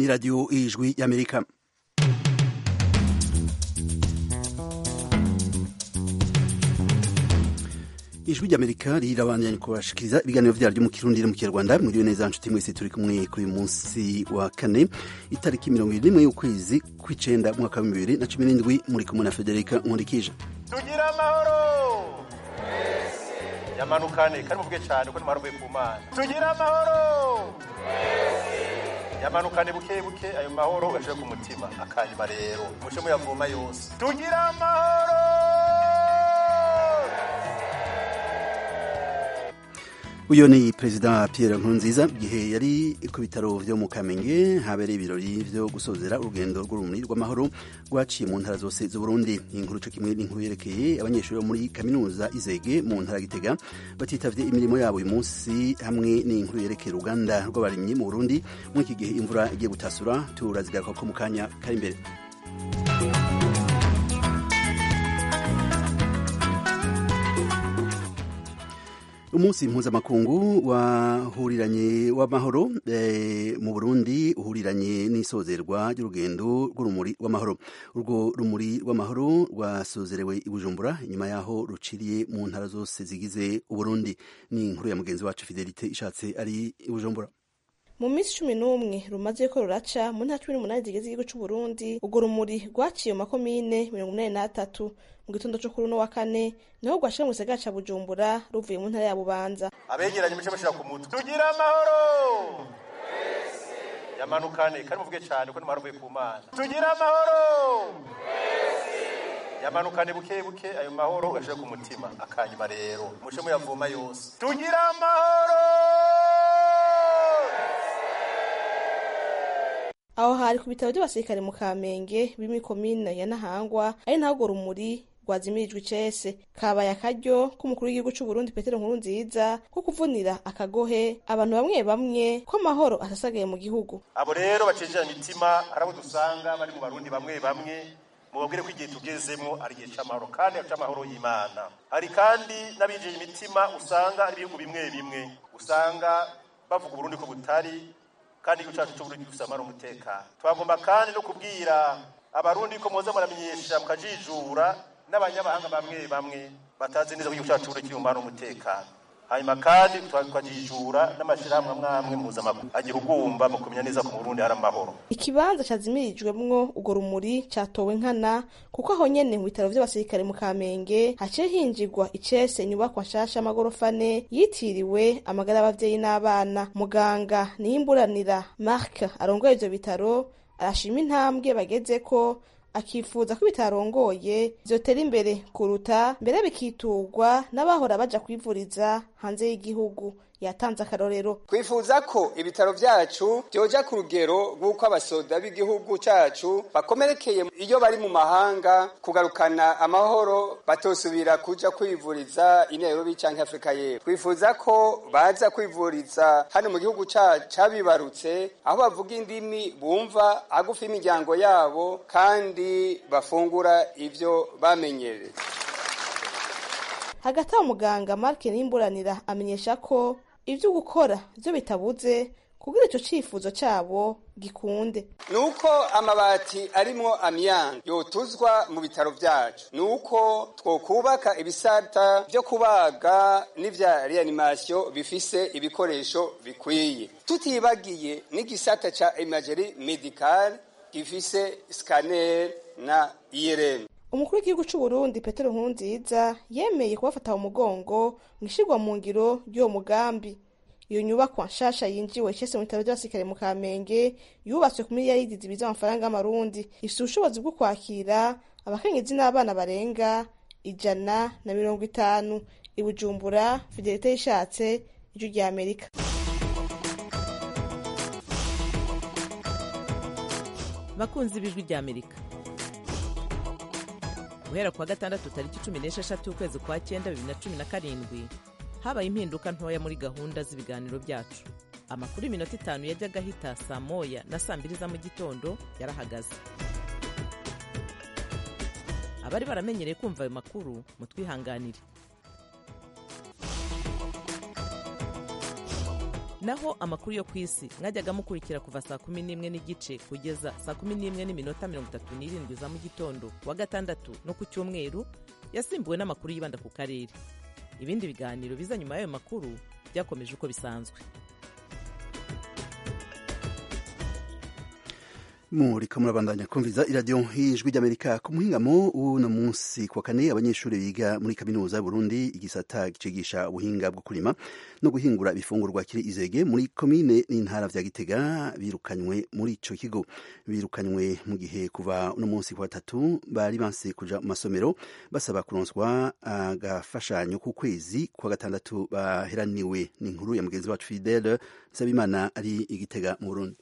ni radiyo ijwi y'amerika ijwi ry'amerika rirabandanya kubashikiriza ibiganiro vyaryo mu kirundi no mu kinyarwanda mwiriwe neza nshuti mwese turi kumwe kuri uyu munsi wa kane itariki mirongo ibiri n'imwe y'ukwezi kw'icenda mwaka wa bibiri na cumi n'indwi muri kumwe na federika nkurikije tugira amahoro yamanukane kandi muvuge cyane ko nimahoro mvuye ku mana tugira amahoro yamanukane buke buke ayo mahoro gashire ku mutima akanyuma rero muce muyavoma yose tugira amahoro uyu ni perezida Pierre Nkurunziza igihe yari ku bitaro vyo mu Kamenge habereye ibirori vyo gusozera urugendo rw'urumuri rw'amahoro rwaciye mu ntara zose z'Uburundi inkuru co kimwe n'inkuru yerekeye abanyeshuri bo muri kaminuza Izege mu ntara Gitega batitavye imirimo yabo uyu munsi hamwe n'inkuru yerekeye uruganda rw'abarimyi mu Burundi muri iki gihe imvura igiye gutasura turazigaruka ko mu kanya kari imbere umunsi mpuzamakungu wahuriranye w'amahoro e, mu Burundi uhuriranye n'isozerwa ry'urugendo rw'urumuri rw'amahoro urwo rumuri rw'amahoro rwasozerewe i Bujumbura inyuma yaho ruciriye mu ntara zose zigize Uburundi ni inkuru ya mugenzi wacu Fidelite ishatse ari i Bujumbura mu minsi cumi n'umwe rumaze ko ruraca mu ntara cumi n'umunani zigize igihugu c'uburundi urwo rumuri rwaciye mu makomine mirongo inani n'atatu mu gitondo co kuri uno wa kane naho rwashika mu gisagara ca bujumbura ruvuye mu ntara ya bubanza abegeranye muce mushira ku mutwe tugira amahoro yamanukane kandi muvuge cyane ko nimahoro mvuye ku mana tugira amahoro yamanukane buke buke ayo mahoro gashire ku mutima akanyuma rero muce muyavoma yose tugira amahoro aho hari ku bitaro by'abasirikare mu kamenge biri muri komine ya nahangwa ari naho urwo rumuri rwazimirijwe icese kabaye akaryo k'umukuru w'igihugu c'uburundi petero nkuru nziza ko kuvunira akagohe abantu bamwe bamwe ko amahoro asasagaye mu gihugu abo rero bacenjera imitima hari abo dusanga bari mu barundi bamwe bamwe mubabwire ko igihe tugezemo ari igihe c'amahoro kandi c'amahoro y'imana hari kandi n'abinjiye imitima usanga ari ibihugu bimwe bimwe usanga bavuga uburundi ko butari kandi igihugu cyacu cy'uburundi gifite amahoro umutekano twagomba kandi no kubwira abarundi ko muza muramenyesha mukajijura n'abanyamahanga bamwe bamwe batazi neza ko igihugu cyacu kiri mu mahoro umutekano hanyuma kandi twakajijura n'amashyirahamwe amwe amwe mpuzamahanga agira ugumba mu kumenya neza ko mu burundi hari amahoro ikibanza cazimirijwemwo urwo rumuri catowe nkana kuko aho nyene mu bitaro vy'abasirikare mu kamenge haciye hinjirwa icese inyubakwa nshasha y'amagorofa ane yitiriwe amagara y'abavyeyi n'abana muganga niyimburanira mark arongoye ivyo bitaro arashima intambwe bagezeko akifuza ko bitarongoye vyotera imbere kuruta mbere bikiturwa n'abahora baja kwivuriza hanze y'igihugu yatanze akarorero twifuza ko ibitaro vyacu vyoja ku rugero rw'uko abasoda b'igihugu cacu bakomerekeye iyo bari mu mahanga kugarukana amahoro batosubira kuja kwivuriza i Nairobi canke Afrika y'Epfo twifuza ko baza kwivuriza hano mu gihugu cabibarutse aho bavuga indimi bumva agufa imiryango yabo kandi bafungura ivyo bamenyereye hagati aho muganga marke nimburanira amenyesha ko ivyo gukora vyo bitabuze kugira ico cifuzo cabo gikunde nuko amabati arimwo amyanga yotuzwa mu bitaro vyacu nuko twokubaka ibisata vyo kubaga n'ivya reanimation bifise ibikoresho bikwiye tutibagiye n'igisata ca imagerie medicale gifise scanner na IRM umukuru w'igihugu c'uburundi petero nkurunziza yemeye kubafata mu mugongo mw'ishirwa mu ngiro ry'uwo mugambi iyo nyubakwa nshasha yinjiwe icese mu bitaro vy'abasirikare mu kamenge yubatswe ku miliyaridi zibiri z'amafaranga y'amarundi ifise ubushobozi bwo kwakira abakenyezi n'abana barenga ijana na mirongo itanu i bujumbura fidelite yishatse ijwi rya amerika bakunzi b'ijwi rya amerika guhera kuwa gatandatu tariki cumi n'esheshatu ukwezi kwa cyenda bibiri na cumi na karindwi habaye impinduka ntoya muri gahunda z'ibiganiro byacu amakuru y'iminota itanu yajyaga ahita saa moya na saa mbiri za mu gitondo yarahagaze abari baramenyereye kumva ayo makuru mutwihanganire naho amakuru yo ku isi mwajyaga mukurikira kuva saa kumi n'imwe n'igice kugeza saa kumi n'imwe n'iminota mirongo itatu n'irindwi za mu gitondo ku wa gatandatu no ku cyumweru yasimbuwe n'amakuru yibanda ku karere ibindi biganiro biza nyuma y'ayo makuru byakomeje uko bisanzwe muriko murabandanya kumviza iradiyo y'ijwi ry'amerika ku muhingamo w'uno munsi ku wa kane abanyeshuri biga muri kaminuza y'uburundi igisata cigisha ubuhinga bwo kurima no guhingura ibifungurwa kiri izege muri komine n'intara vya gitega birukanywe muri ico kigo birukanywe mu gihe kuva uno munsi ku batatu bari banse kuja mu masomero basaba kuronswa agafashanyo ku kwezi kwa gatandatu baheraniwe n'inkuru ya mugenzi wacu fidele nsabimana ari igitega mu burundi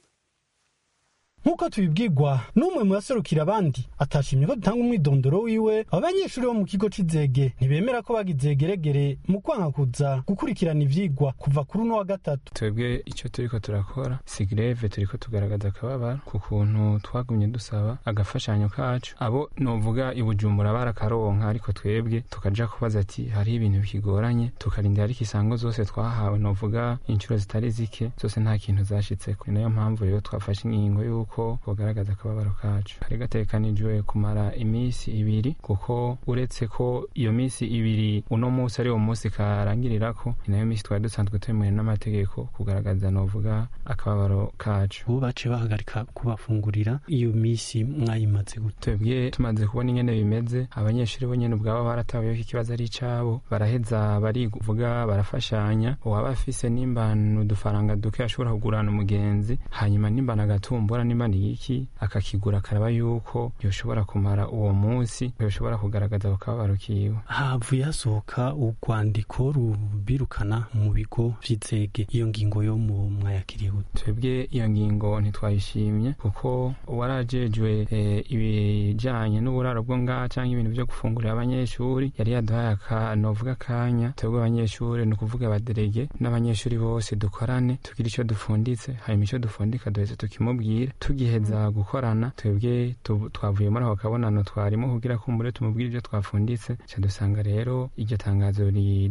nk'uko tubibwirwa n'umwe mu baserukira abandi atashimye ko dutanga umwidondoro wiwe abanyeshuri bo mu kigo c'izege ntibemera ko bagize geregere mu kwanga kuza gukurikirana ivyigwa kuva kuri uno wa gatatu twebwe icyo turiko turakora si greve turiko tugaragaza akababaro ku kuntu twagumye dusaba agafashanyo kacu abo novuga i bujumbura barakaronka ariko twebwe tukaja kubaza ati hariho ibintu bikigoranye tukarindira ariko isango zose twahawe novuga inshuro zitari zike zose nta kintu zashitseko ni nayo mpamvu rero twafashe ingingo y'uko ko bugaragaza akababaro kacu kari gatekanijwe kumara iminsi ibiri kuko uretse ko iyo minsi ibiri uno munsi ari wo munsi karangirirako ni nayo minsi twari dusanzwe twemewe n'amategeko kugaragaza novuga akababaro kacu ubu baciye bahagarika kubafungurira iyo minsi mwayimaze gute twebwe tumaze kubona ingene bimeze abanyeshuri bo nyene ubwabo barataweho ikibazo ari icabo baraheza barivuga barafashanya uwaba afise nimba udufaranga duke ashobora kugurana umugenzi hanyuma nimba nagatumbura nimba ni iki akakigura akaraba yuko yoshobora kumara uwo munsi yoshobora kugaragaza akababaro kiwe havuye hasohoka urwandiko rubirukana mu bigo vy'izege iyo ngingo yo mu mwayakiriye gute twebwe iyo ngingo ntitwayishimye kuko uwarajejwe e, ibijanye n'uburaro bwo ngaha canke ibintu vyo gufungurira abanyeshuri yari yaduhaye akanovuga akanya twebwe abanyeshuri ni ukuvuga abaderege n'abanyeshuri bose dukorane tugira ico dufunditse hanyuma ico dufundika duheze tukimubwira tugiheza gukorana twebwe twavuye muri ako kabonano twarimo kugira kumbure tumubwire ibyo twafunditse ca dusanga rero iryo tangazo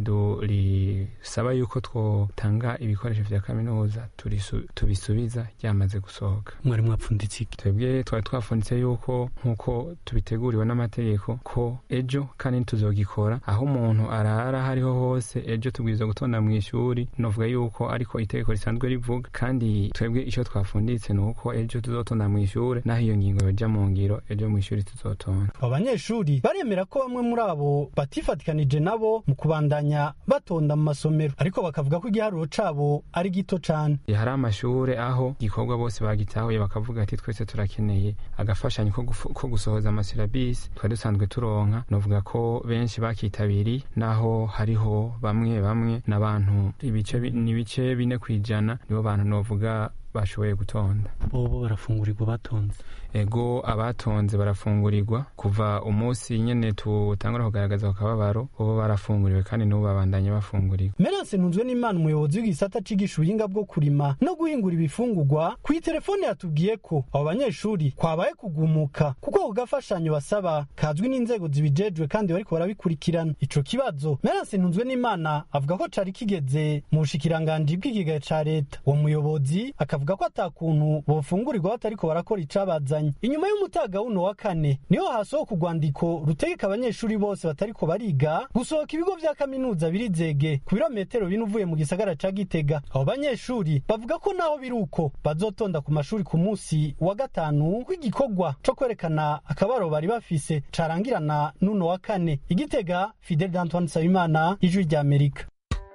risaba yuko twotanga ibikoresho vya kaminuza tubisubiza ryamaze gusohoka mwari mwapfunditse iki twebwe twari twafunditse yuko nk'uko tubiteguriwe n'amategeko ko ejo kandi tuzogikora aho umuntu arara hariho hose ejo tubwirizwa gutonda mu ishuri novuga yuko ariko itegeko risanzwe rivuga kandi twebwe ico twafunditse ni uko ejo tuzotonda mu ishure naho iyo ngingo yoja mu ngiro ejo mu ishuri tuzotonda abanyeshuri baremera ko bamwe muri abo batifatikanije nabo mu kubandanya batonda mu masomero ariko bakavuga ko igiharuro cabo ari gito cane hari amashure aho igikorwa bose bagitahuye bakavuga ati twese turakeneye agafashanyo ko gusohoza amasilabisi twari dusanzwe turonka novuga ko benshi bakitabiriye naho hariho bamwe bamwe n'abantu ibice ni ibice bine kwijana nibo bantu novuga bashoboye gutonda bobo barafungurirwa batonze ego abatonze barafungurirwa kuva umunsi nyene tutangura kugaragaza ku kababaro bobo barafunguriwe kandi n'ubu babandanye bafungurirwa Merance ntunzwe n'Imana umuyobozi w'igisata cigisha ubuhinga bwo kurima no guhingura ibifungurwa ku telefone yatubwiye ko abo banyeshuri kwabaye kugumuka kuko ku gafashanyo basaba kazwi n'inzego zibijejwe kandi bariko barabikurikirana ico kibazo Merance ntunzwe n'Imana avuga ko cari kigeze mu bushikiranganji bw'ikigega ca leta uwo muyobozi akavuga ko atakuntu bofungurirwa batariko barakora icabazanye inyuma y'umutaga wuno wa kane niho hasohoka urwandiko rutegeka abanyeshuri bose batariko bariga gusohoka ibigo vya kaminuza birizege ku birometero bine uvuye mu gisagara ca gitega abo banyeshuri bavuga ko naho biri uko bazotonda ku mashuri ku munsi wa gatanu w'igikorwa co kwerekana akabaro bari bafise carangirana n'uno wa kane igitega fidel d'antoine nsabimana ijwi rya amerika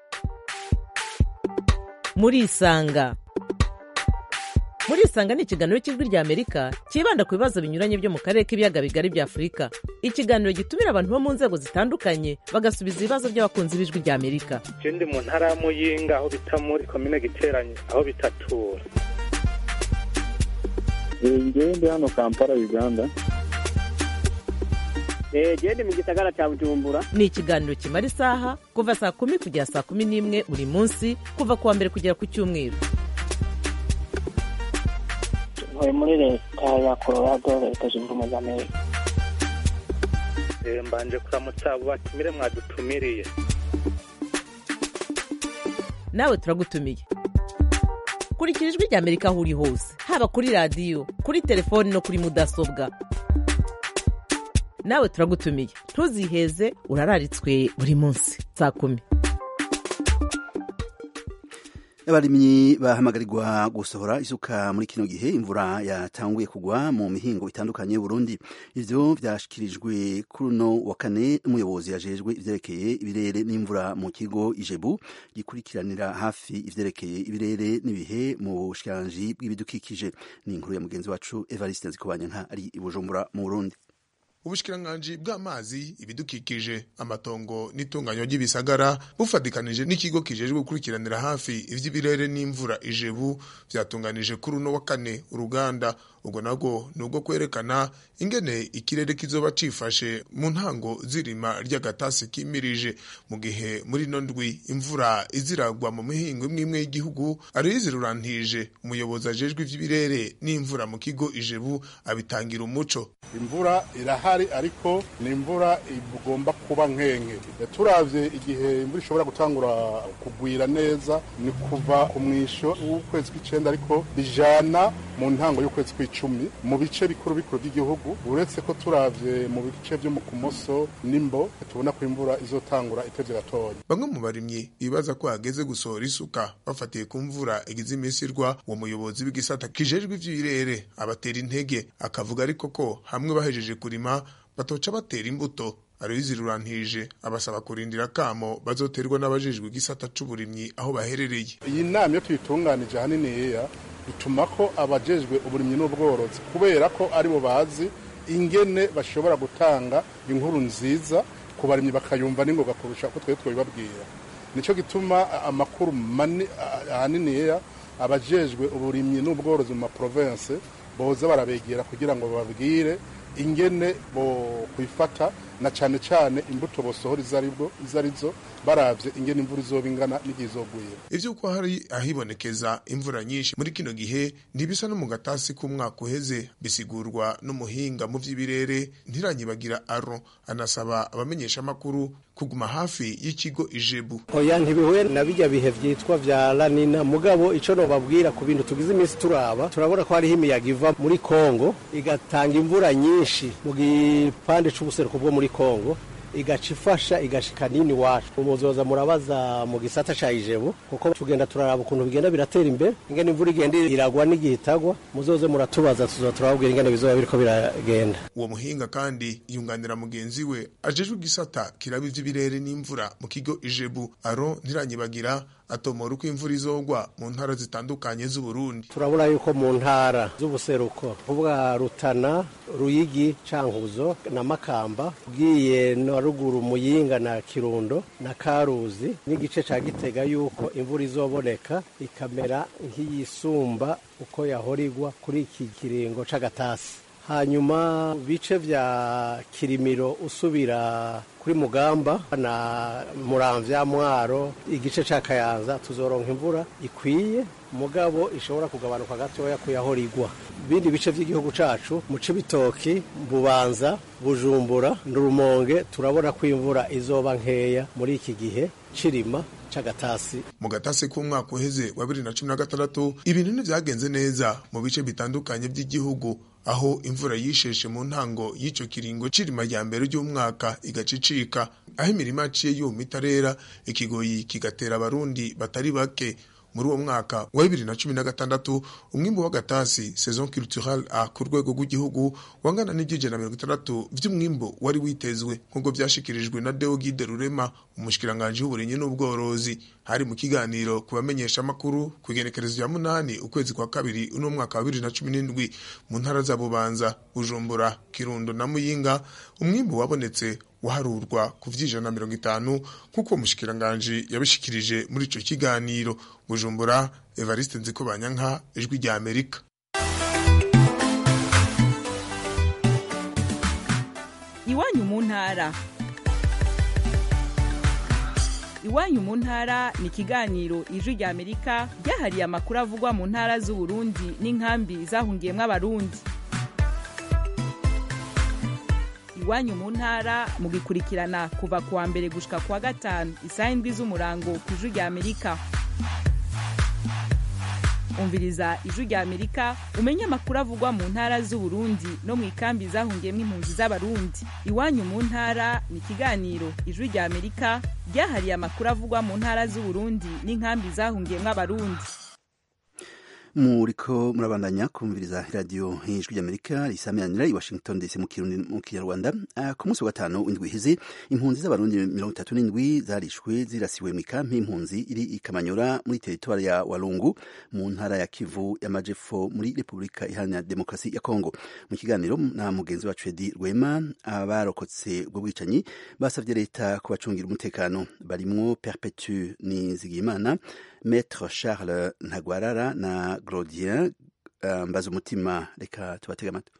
murisanga murisanga ni ikiganiro cy'ijwi rya amerika cyibanda ku bibazo binyuranye byo mu karere k'ibiyaga bigari bya afurika ikiganiro gitumira abantu bo mu nzego zitandukanye bagasubiza ibibazo by'abakunzi b'ijwi rya amerika je ndi mu ntara ya muyinga aho bita muri komine giteranye aho bitatura ngewe ndi hano kampala uganda gende mu gisagara cya bujumbura ni ikiganiro kimara isaha kuva saa kumi kugera saa kumi n'imwe buri munsi kuva ku wa mbere kugera ku cyumweru ntuye muri leta ya colorado leta zunze ubumwe za amerika mbanje kuramutsa abo batumire mwadutumiriye nawe turagutumiye kurikira ijwi rya amerika aho uri hose haba kuri radiyo kuri telefoni no kuri mudasobwa nawe turagutumiye ntuziheze urararitswe buri munsi saa kumi abarimyi bahamagarirwa gusohora isuka muri kino gihe imvura yatanguye kugwa mu mihingo itandukanye y'uburundi ivyo vyashikirijwe kuri uno wa kane n'umuyobozi yajejwe ivyerekeye ibirere n'imvura mu kigo ijebu gikurikiranira hafi ivyerekeye ibirere n'ibihe mu bushikiranganji bw'ibidukikije ni inkuru ya mugenzi wacu evariste nzikobanyanka ari i bujumbura mu burundi ubushikiranganji bw'amazi ibidukikije amatongo n'itunganywa ry'ibisagara bufatikanije n'ikigo kijejwe gukurikiranira hafi ivy'ibirere n'imvura ijebu vyatunganije kuri uno wa kane uruganda ubwo nabwo ni ubwo kwerekana ingene ikirere kizoba cifashe mu ntango z'irima ry'agatasi kimirije mu gihe muri ino ndwi imvura iziragwa mu mihingo imwe imwe y'igihugu ariyizi rurantije umuyobozi ajejwe ivy'ibirere n'imvura mu kigo ijebu abitangira umuco imvura irahari ariko ni imvura igomba kuba nkenke turavye igihe imvura ishobora gutangura kugwira neza ni kuva ku mwisho w'ukwezi kw'icenda ariko bijana mu ntango y'ukwezi kw'icumi mu bice bikuru bikuru by'igihugu uretse ko turavye mu bice vyo mu kumoso n'imbo tubona ko imvura izotangura itevye gatoya bamwe mu barimyi bibaza ko hageze gusohora isuka bafatiye ku mvura igize iminsi irwa uwo muyobozi w'igisata kijejwe ivy'ibirere abatera intege akavuga ariko ko hamwe bahejeje kurima batoca batera imbuto Aloyizi Rurantije abasaba kurindira kamo bazoterwa n'abajejwe igisata c'uburimyi aho baherereye. Iyi nama iyo tuyitunganije ahanini yeya bituma ko abajejwe uburimyi n'ubworozi kubera ko aribo bazi ingene bashobora gutanga inkuru nziza ku barimyi bakayumva n'ingoga kurusha uko twebwe twabibabwira nico gituma amakuru ahanini yeya abajejwe uburimyi n'ubworozi mu maprovince boza barabegera kugira ngo bababwire ingene bo kwifata na cane cane imbuto bosohora izo arizo baravye ingene imvura izoba ingana n'igihe izogwira ivy'uko hari ahibonekeza imvura nyinshi muri kino gihe ntibisa no mu gatasi k'umwaka uheze bisigurwa n'umuhinga mu vy'ibirere ntiranyibagira aro anasaba abamenyesha amakuru kuguma hafi y'ikigo ijebu oya ntibihuye na bijya bihe vyitwa vya lanina mugabo ico nobabwira ku bintu tugize iminsi turaba turabona ko hariho imiyaga iva muri kongo igatanga imvura nyinshi mu gipande c'ubuseruko bwo muri kongo igaca ifasha igashika nini wacu umuzoza murabaza mu gisata ca ijebu kuko tugenda turaraba ukuntu bigenda biratera imbere ingene imvura igenda iragwa n'igihe itagwa muzoze muratubaza tuzoza turababwira ingene bizoba biriko biragenda uwo muhinga kandi yunganira mugenzi we ajejwe igisata kiraba ivy'ibirere n'imvura mu kigo ijebu aro ntiranyibagira atomora uko imvura izogwa mu ntara zitandukanye z'uburundi turabona yuko mu ntara z'ubuseruko kuvuga rutana ruyigi cankuzo na makamba ugiye na ruguru muyinga na kirundo na karuzi n'igice ca gitega yuko imvura izoboneka ikamera nk'iyisumba uko yahorigwa kuri iki kiringo c'agatasi hanyuma bice vya kirimiro usubira kuri mugamba na muramvya mwaro igice ca kayanza tuzoronka imvura ikwiye mugabo ishobora kugabanuka gatoya kuyahorigwa bindi bice vy'igihugu cacu mu cibitoki bubanza bujumbura ndurumonge turabona ko imvura izoba nkeya muri iki gihe cirima c'agatasi mu gatasi k'umwaka uheze wa bibiri na cumi na gatandatu ibintu ntivyagenze neza mu bice bitandukanye vy'igihugu aho imvura yisheshe mu ntango y'ico kiringo cirima rya mbere ry'umwaka igacicika aho imirima yaciye yuma itarera ikigoyi kigatera abarundi batari bake muri uwo mwaka wa bibiri na cumi na gatandatu umwimbu w'agatasi saison culturale a ku rwego rw'igihugu wangana n'ijana mirongo itandatu vy'umwimbu wari witezwe nk'uko vyashikirijwe na Deogide Rurema umushikiranganji w'uburimyi n'ubworozi hari mu kiganiro ku bamenyesha amakuru ku igenekerezo rya munani ukwezi kwa kabiri uno mwaka wa bibiri na cumi n'indwi mu ntara za Bubanza Bujumbura Kirundo na Muyinga umwimbu wabonetse waharurwa ku vy'ijana mirongo itanu nk'uko umushikiranganji yabishikirije muri ico kiganiro bujumbura evariste nzikobanyanka ijwi rya amerika iwanyu mu ntara iwanyu mu ntara ni ikiganiro ijwi rya amerika ryahariye amakuru avugwa mu ntara z'uburundi n'inkambi zahungiyemwo abarundi iwanyu mu ntara mugikurikirana kuva kuwa mbere gushika kuwa gatanu isaha indwi z'umurango ku ijwi rya amerika umviriza ijwi rya amerika umenye amakuru avugwa mu ntara z'uburundi no mu ikambi zahungiyemo impunzi z'abarundi iwanyu mu ntara ni ikiganiro ijwi rya amerika ryahariye amakuru avugwa mu ntara z'uburundi n'inkambi zahungiyemo abarundi muriko murabandanya kumviriza radiyo ijwi ry'amerika risamiranira i washington dc mu kirundi mu kinyarwanda uh, ku munsi wa gatanu w'indwi iheze impunzi z'abarundi mirongo itatu n'indwi zarishwe zirasiwe mu ikampi y'impunzi iri i kamanyora muri teritwari ya walungu mu ntara ya kivu y'amajepfo muri repubulika iharanira demokarasi ya kongo mu kiganiro na mugenzi wacu edi rwema abarokotse ubwo bwicanyi basabye leta kubacungira umutekano barimwo perpetu nizigiyimana Maître Charles Ntagwarara na Grodien uh, mbaza umutima reka tubatega amatwi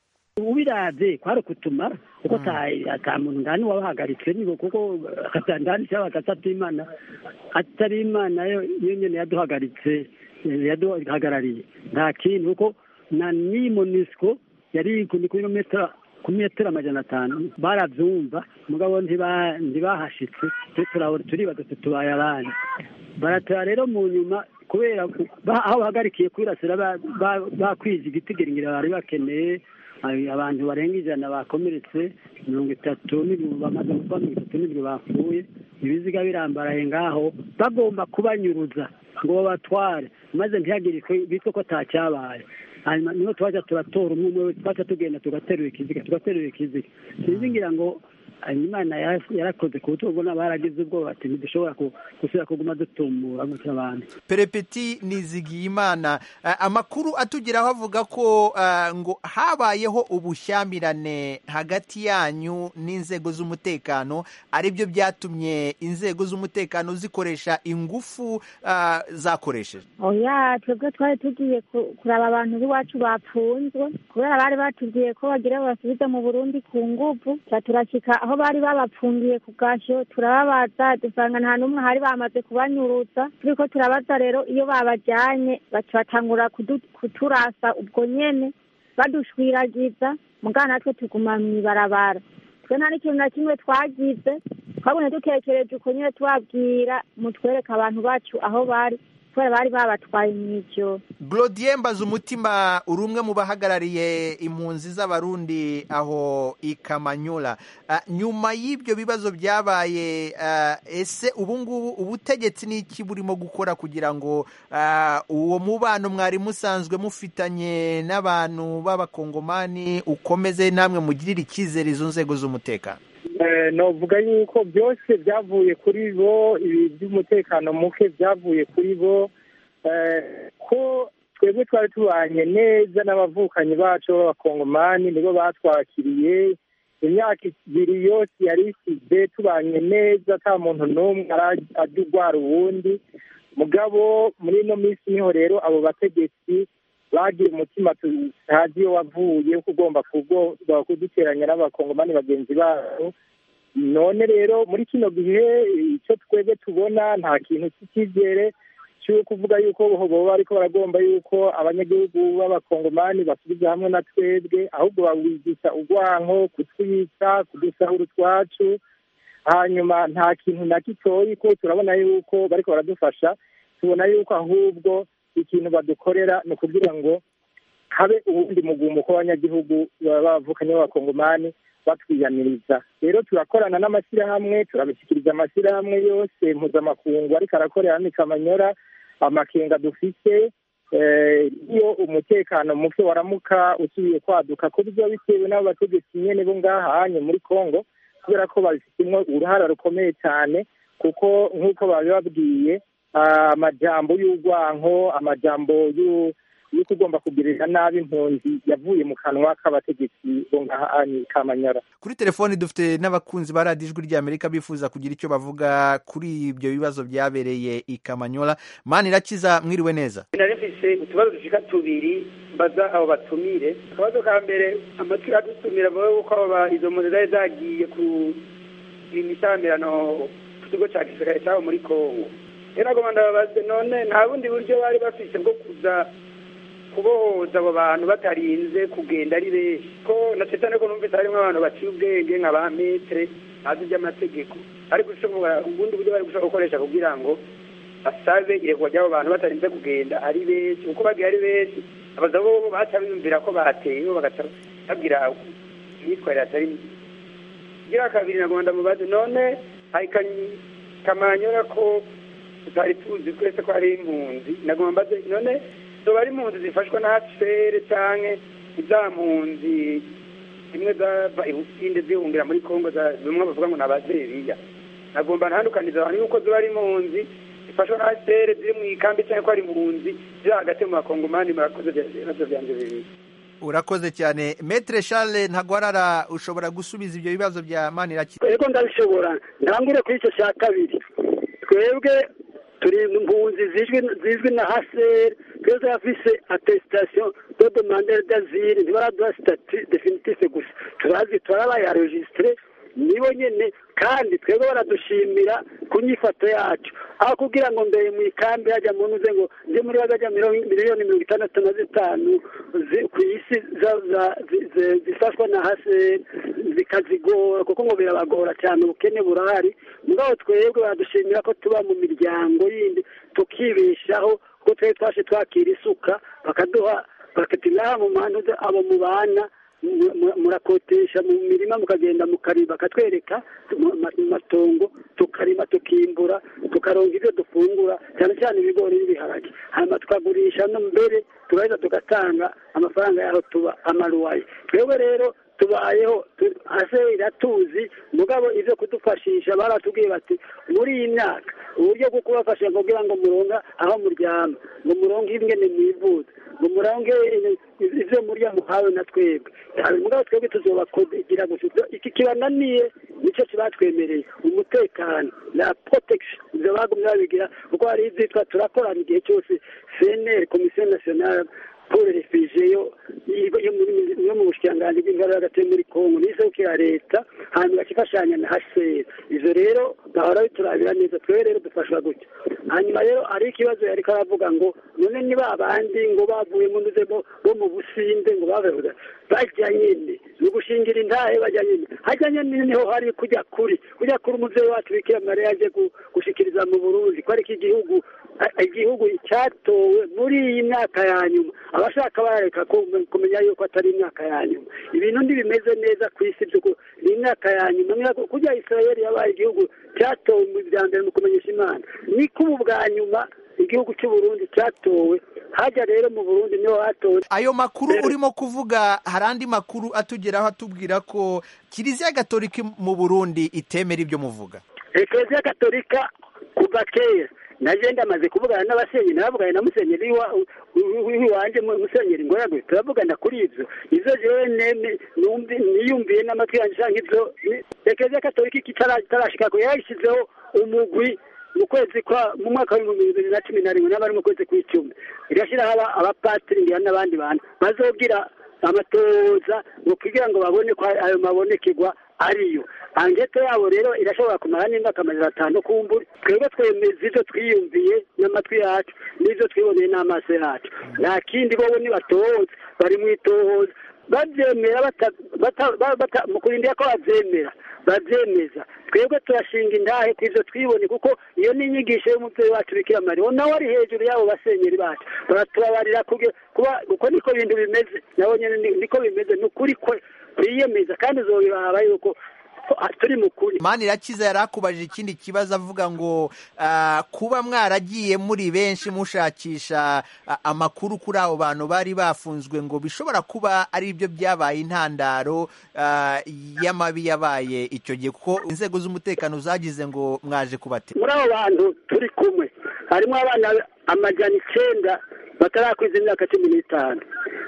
ubiravye kwari kutumara kuko ata muntu ndani wabahagaritse nibo kuko ndani cyaba gasabye imana atari imana yo nyene yaduhagaritse yaduhagarariye nta kindi kuko na ni monisco yari ku kilometero ku metero amajana atanu baravyumva mugabo ntibahashitse turibaza tutubaye abandi baratora rero mu nyuma kubera aho bahagarikiye kwirasira bakwije igitigiringira bari bakeneye abantu barenga ijana bakomeretse mirongo itatu bamaze kuba mirongo itatu n'ibiri bapfuye ibiziga birambaraye ngaho bagomba kubanyuruza ngo babatware maze ntihagire bitwe ko atacyabaye hanyuma niho twaja turatora umwe umwe twaca tugenda tugaterura ikiziga tugaterura ikiziga sinzi ngira ngo imana yarakoze ku buryo ubona baragize ubwoba ati ntidushobora gusubira kuguma dutumbura gutya abantu perepeti nizigiye imana amakuru atugeraho avuga ko ngo habayeho ubushyamirane hagati yanyu n'inzego z'umutekano aribyo byatumye inzego z'umutekano zikoresha ingufu zakoresheje oya twebwe twari tugiye kuraba abantu b'iwacu bapfunzwe kubera bari batubwiye ko bagira basubize mu burundi ku nguvu turashyika aho bari babapfungiye ku gashyo turababaza dusanga nta n'umwe hari bamaze kubanyurutsa turiko turabaza rero iyo babajyanye batangura kuturasa ubwo nyene badushwiragiza mugana natwe tuguma mw'ibarabara twe nta n'ikintu na kimwe twagize twabonye dutekereje uko nyine tubabwira mutwereka abantu bacu aho bari kubera bari babatwaye mw'ijoro Glodien mbaza umutima uri umwe mu bahagarariye impunzi z'abarundi aho i Kamanyola nyuma y'ibyo bibazo byabaye ese ubu ngubu ubutegetsi ni iki burimo gukora kugira ngo uwo mubano mwari musanzwe mufitanye n'abantu b'abakongomani ukomeze namwe mugirire icyizere izo nzego z'umutekano navuga yuko byose byavuye kuri bo ibi by'umutekano muke byavuye kuri bo ko twebwe twari tubanye neza n'abavukanyi bacu b'abakongomani nibo batwakiriye imyaka ibiri yose yari isize tubanye neza ata muntu n'umwe ajya urwara uwundi mugabo muri ino minsi niho rero abo bategetsi bagira umutima tutazi iyo wavuye ko ugomba kuduteranya n'abakongomani bagenzi babo none rero muri kino gihe icyo twebwe tubona nta kintu cy'icyizere cyo kuvuga yuko boba ariko baragomba yuko abanyagihugu b'abakongomani basubiza hamwe na twebwe ahubwo bawigisha urwanko kutwica kudusahura utwacu hanyuma nta kintu na gitoyi ko turabona yuko bariko baradufasha tubona yuko ahubwo ikintu badukorera ni ukugira ngo habe ubundi mugumuko w'abanyagihugu bavukanye b'abakongomani batwiyaniriza rero turakorana n'amashyirahamwe turabishyikiriza amashyirahamwe yose mpuzamakungu ariko arakorera hano i kamanyora amakenga dufite iyo umutekano muke waramuka usubiye kwaduka ko biba bitewe n'abo bategetsi nyene bo ngaha hanye muri congo kubera ko babifitemo uruhara rukomeye cyane kuko nk'uko babibabwiye amajambo y'urwanko amajambo yuko ugomba kugirira nabi impunzi yavuye mu kanwa k'abategetsi bo ngaha kamanyara kuri telefoni dufite n'abakunzi ba radiyo ijwi ry'amerika bifuza kugira icyo bavuga kuri ibyo bibazo byabereye i kamanyola mani irakiza mwiriwe neza narifise utubazo dushika tubiri mbaza abo batumire akabazo ka mbere amatwi adutumira bawe yuko izo mpunzi zari zagiye ku imisamirano ku kigo cya gisirikare cyabo muri kongo rero nagomba ndababaze none nta bundi buryo bari bafise bwo kuza kubohoza abo bantu batarinze kugenda ari benshi ko na cyane ko numvise harimo abantu baciye ubwenge nka ba metere bazi iby'amategeko ariko ubundi buryo bari gushobora gukoresha kugira ngo basabe irekurwa ry'abo bantu batarinze kugenda ari benshi kuko bagiye ari benshi abaza bo baca biyumvira ko bateye bo bagaca babwira imyitwarire atari myiza gira kabiri nagomba ndamubaze none hari Kanyi- kamanyora ko tutari tuzi twese ko ari impunzi nagomba mbaze none zoba ari impunzi zifashwa na hcr canke iza mpunzi zimwe zava ibusinde zihungira muri kongo za- bimwe bavuga ngo ni abazeriya nagomba ntandukaniza abantu yuko ziba ari impunzi zifashwa na hcr ziri mu ikambi canke ko ari impunzi ziri hagati mu bakongomani murakoze ibibazo vyanje bibiri urakoze cyane metre charles ntagwarara ushobora gusubiza ibyo bibazo bya maniraki ego ndabishobora ntangure kuri icyo cya kabiri twebwe turi mu mpunzi zizwi zizwi na haseri twese afise atestation de demandeur d'asile ntibaraduha statut definitive gusa turazi turabayaregistre nibo nyene kandi twebwe baradushimira ku nyifato yacu aho kugira ngo mbere mu ikambi hajya mu ntuze ngo ndi muri bagajya miliyoni mirongo itandatu na zitanu zi- ku isi za- za- zi- zi- zifashwa na hase zikazigora kuko ngo birabagora cyane ubukene burahari mugabo twebwe baradushimira ko tuba mu miryango yindi tukibeshaho kuko twebwe twashe twakira isuka bakaduha bakati ngaha mu mantuze abo mubana mu- mu- murakotesha mu mirima mukagenda mukarima bakatwereka mu ma- mu matongo tukarima tukimbura tukaronga ibyo dufungura cyane cyane ibigori n'ibiharage hanyuma tukagurisha no mbere tugahita tugatanga amafaranga yaho tuba amaruwaye twebwe rero tubayeho tu- hase iratuzi mugabo ibyo kudufashisha baratubwiye bati muri iyi myaka uburyo bwo kubafasha kugira ngo muronga aho muryama ngo muronge ingene mwivuza ngo muronge ivyo murya muhawe na twebwe Hanyuma mugabo twebwe tuzobakugira gusa Ibyo- iki kibananiye nicyo kibatwemereye umutekano na protection ivyo bagumye babigira kuko hari ivyitwa turakorana igihe cyose cnr komisiyo nationale pour refugee yo yo- yo muri- yo mu bushikiranganji bw'ingabo hagati muri kongo n'isabukira leta hanyuma bakifashanya na hcr ivyo rero bahora biturabira neza twebwe rero dufashwa gutya hanyuma rero hari ikibazo yariko aravuga ngo none ni ba bandi ngo bavuye mu nduze bo bo mu businde ngo bavuga bajya nyine ni ugushingira intahe bajya nyine hajya nyine niho hari kujya kuri kujya kuri umuvyeyi wacu bikira mariya yaje gu- gushikiriza mu burundi ko ariko igihugu a- igihugu cyatowe muri iyi myaka ya nyuma abashaka barareka ku- kumenya yuko atari imyaka ya nyuma ibintu ntibimeze neza ku isi by'uko ni imyaka ya nyuma Niba kujya isirayeli yabaye igihugu cyatowe mu bya mbere mu kumenyesha imana niko ubu bwa nyuma igihugu cy'u Burundi cyatowe hajya rero mu burundi niho hatowe ayo makuru urimo kuvuga hari andi makuru atugeraho atubwira ko kiliziya gatolika mu burundi itemera ibyo muvuga ekereziya gatolika kuva kera naje ndamaze kuvugana n'abasenyeri nabavuganye na musenyeri wa- wi- wi- wanje mu- musenyeri ngoyagwe turavugana kuri ivyo ivyo jewe neme numvi- niyumviye n'amatwi yanje canke ivyo ni- ekereziya gatolika ikitara- itarashikako yayishyizeho umugwi mu kwezi kwa mu mwaka w'ibihumbi bibiri na cumi na rimwe n'abari mu kwezi kw'icumi irashyiraho aba- abapatiri ngira n'abandi bantu bazogira amatoza ngo kugira ngo babone ko ayo mabonekerwa ariyo angete yabo rero irashobora kumara n'imyaka amajana atanu kumbura twebwe twemeza ibyo twiyumviye n'amatwi yacu n'ibyo twiboneye n'amaso yacu nta kindi bobo nibatohoza bari mu itohoza babyemera bata- bata- ba- bata- mu kurindira ko babyemera babyemeza twebwe turashinga indahe ku ivyo twibone kuko iyo ni inyigisho y'umubyeyi wacu bikira mariya nawe ari hejuru y'abo basenyeri bacu baratubabarira kuge- kuba uko niko bintu bimeze nabo nyene ni- niko bimeze ni ukuri kwe twiyemeza kandi uzobiraba yuko ko- ah, turi mu kuri manirakiza yari akubajije ikindi kibazo avuga ngo ah, kuba mwaragiye muri benshi mushakisha ah, amakuru kuri abo bantu bari bafunzwe ngo bishobora kuba ari byo byabaye intandaro ah, y'amabi yabaye icyo gihe kuko inzego z'umutekano zagize ngo mwaje kubatera muri abo bantu turi kumwe harimo abana amajana icenda batarakwiza imyaka cumi n'itanu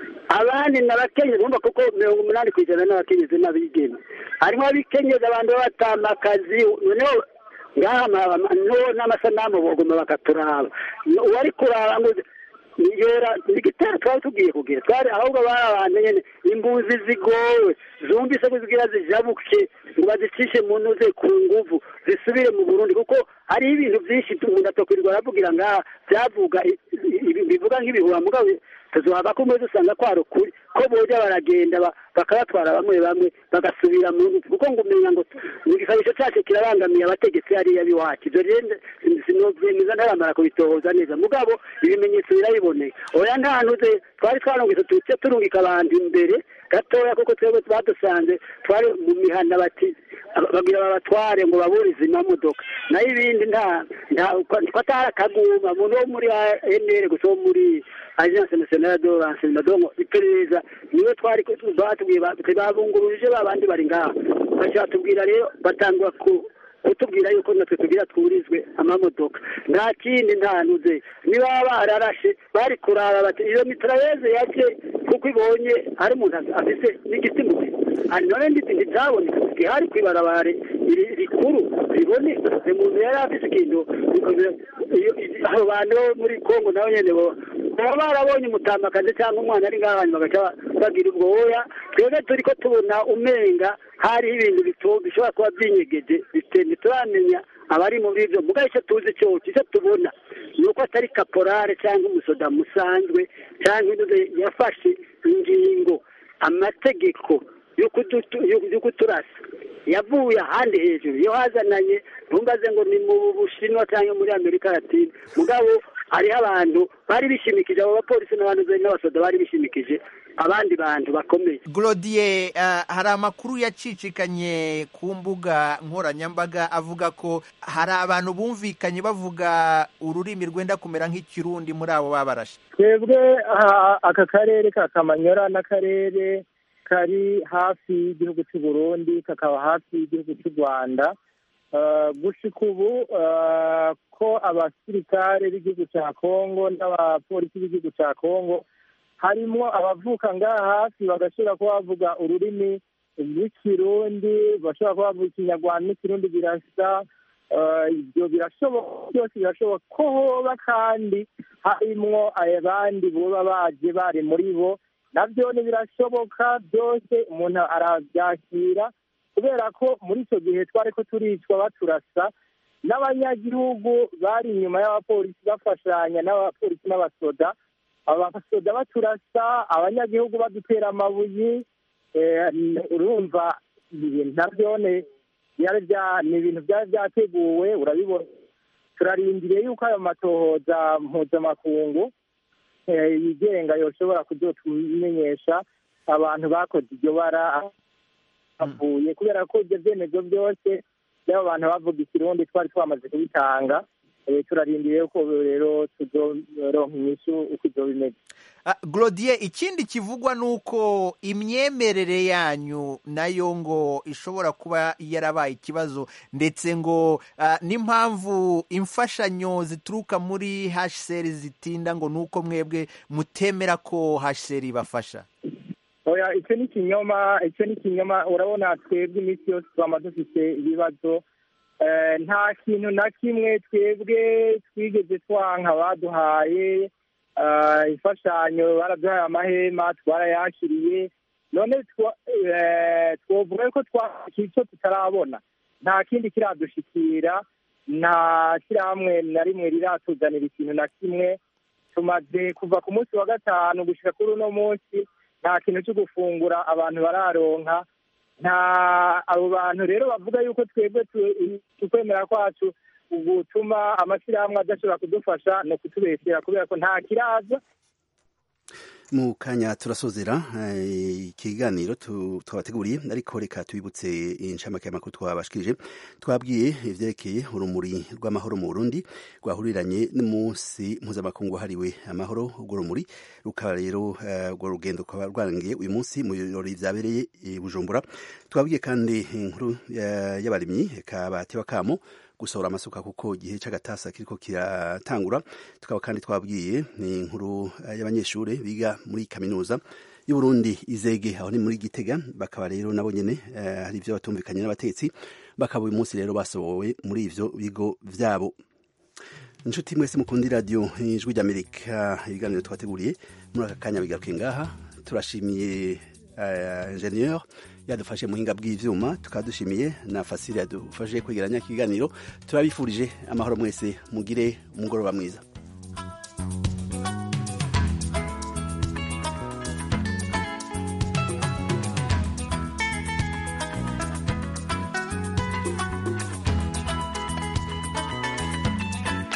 abandi ni abakenyezi bumva kuko mirongo umunani ku ijana n'abakenyezi n'abigeme harimo abikenyezi abantu b'abatamakazi noneho ngaha ama- ama- no n'amasanamu bogoma bakaturaba uwari kuraba ngo yora igitero twari tugiye kugira twari ahubwo bari abantu nyene imbuzi zigowe zumvise ko zigira zijabuke ngo bazicishe mu ntuze ku nguvu zisubire mu burundi kuko hariho ibintu byinshi umuntu atokwirirwa aravugira ngaha byavuga i- i- i- bivuga nk'ibihuha mugabo tuzohava ko umwe dusanga kwari ukuri ko boja baragenda ba- bakabatwara bamwe bamwe bagasubira mu nzu kuko ngo umenya ngo mu gisabisho cyacu kirabangamiye abategetsi hariya b'iwacu ibyo rero sinovyemeza ntaramara kubitohoza neza mugabo ibimenyetso birabiboneka oya nta ntuze twari twarungitse tuce turungika abantu imbere gatoya kuko twebwe badusanze twari mu mihana bati bagira babatware ngo baburize amamodoka nayo ibindi nta nta ko atari akaguma umuntu wo muri enere gusa wo muri agence nationale de renseignement donc iperereza niwe twari batubwiye babunguruje babandi bari ngaha baca batubwira rero batangwa ku kutubwira yuko natwe tugira twurizwe amamodoka nta kindi nta nuze niba bararashe bari kuraba bati iyo mitrayeze yaje kuko ibonye hari umuntu afise n'igiti mu hari none nditi ntibyaboneka gihari kwibarabare rikuru riboneka umuntu yari afise ikintu abo bantu bo muri kongo nabo nyene bo baba barabonye umutamakazi cyangwa umwana ari ngaho hanyuma bagaca bagira ubwo woya twebwe turi ko tubona umenga hariho ibintu bishobora kuba byinyegeje ntituramenya abari muri ibyo mugabo icyo tuzi cyose icyo tubona ni uko atari kaporale cyangwa umusoda musanzwe cyangwa indodo yafashe ingingo amategeko yo kuturasa yavuye ahandi hejuru iyo hazananye ntumbaze ngo ni mu bushinwa cyangwa muri amerika latine mugabo hariho abantu bari bishimikije abo bapolisi n'abantu n'abasoda bari bishimikije abandi bantu bakomeye Glodier hari amakuru yacicikanye ku mbuga nkoranyambaga avuga ko hari abantu bumvikanye bavuga ururimi rwenda kumera nk'ikirundi muri abo babarashe twebwe aka karere ka kamanyora n'akarere kari hafi y'igihugu cy'u Burundi kakaba hafi y'igihugu cy'u Rwanda gushika ubu ko abasirikare b'igihugu cya kongo n'abapolisi b'igihugu cya kongo harimo abavuka ngaha hafi bagashobora kuba bavuga ururimi rw'ikirundi bashobora kuba bavuga ikinyarwanda n'ikirundi birasa ibyo birashoboka byose birashoboka ko hoba kandi harimwo abandi boba baje bari muri bo nabyo birashoboka byose umuntu arabyakira kubera ko muri icyo gihe twari ko turicwa baturasa n'abanyagihugu bari inyuma y'abapolisi bafashanya n'abapolisi n'abasoda abasoda baturasa abanyagihugu badutera amabuye urumva nabyo ni ibintu byari byateguwe urabibona turarindiriye yuko ayo matohoza mpuzamakungu yigenga yoshobora kuzotumenyesha abantu bakoze iryo bara bavuye kubera ko ibyo byemezo byose by'abo bantu bavuga ikirundi twari twamaze kubitanga turarindiriye ko rero tuzoronka inyishu uko ibyo bimeze Glodier ikindi kivugwa ni uko imyemerere yanyu nayo ngo ishobora kuba yarabaye ikibazo ndetse ngo n'impamvu imfashanyo zituruka muri HCR zitinda ngo ni uko mwebwe mutemera ko HCR ibafasha oya icyo ni ikinyoma icyo ni ikinyoma urabona twebwe iminsi yose twaba dufite ibibazo nta kintu na kimwe twebwe twigeze twanka baduhaye imfashanyo baraduhaye amahema twarayakiriye none twavuga ko twakira icyo tutarabona nta kindi kiradushikira nta shyirahamwe na rimwe riratuzanira ikintu na kimwe tumaze kuva ku munsi wa gatanu gushyira kuri uno munsi nta kintu cyo gufungura abantu bararonka nta abo bantu rero bavuga yuko twebwe tukwemera kwacu gutuma amashyirahamwe adashobora kudufasha ni ukutubeshyira kubera ko nta kiraza mu kanya turasozera ikiganiro twabateguriye ariko reka tubibutse inshamake y'amakuru twabashikirije twabwiye ivyerekeye urumuri rw'amahoro mu Burundi rwahuriranye n'umunsi mpuzamakungu wahariwe amahoro urwo rumuri rukaba rero urwo rugendo rukaba rwarangiye uyu munsi mu birori vyabereye i Bujumbura twabwiye kandi inkuru y'abarimyi kabatewa kamo gusohora amasuka kuko igihe cy'agatasa kiriko kiratangura tukaba kandi twabwiye ni inkuru y'abanyeshuri biga muri kaminuza y'uburundi izege aho ni muri gitega bakaba rero nabo nyene hari ivyo batumvikanye n'abatetsi bakaba uyu munsi rero basohowe muri ivyo bigo vyabo inshuti mwese mukundi radio ijwi ry'amerika ibiganiro twateguriye muri aka kanya bigaruke ngaha turashimiye uh, ingenieur yadufashe muhinga bw'ivyuma tukaba dushimiye na fasile yadufashe kwegeranya ikiganiro turabifurije amahoro mwese mugire umugoroba mwiza